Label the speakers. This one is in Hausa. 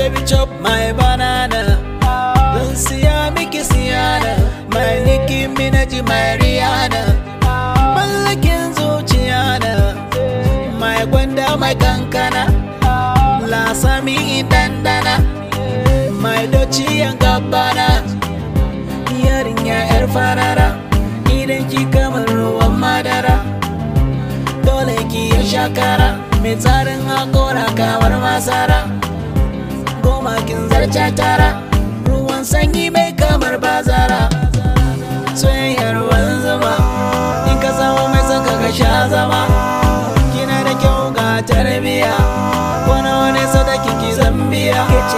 Speaker 1: baby chop my banana Zan siya miki siyana My Nicki Minaj my Rihanna Mallakin zuciya na My gwanda my kankana Lasami dandana My doci yan gabana Yarinya yar farara Idan ki kamar ruwan madara Dole ki ya shakara Mai tsarin hakora kamar masara Goma kin zarce tara Ruwan sanyi mai kamar bazara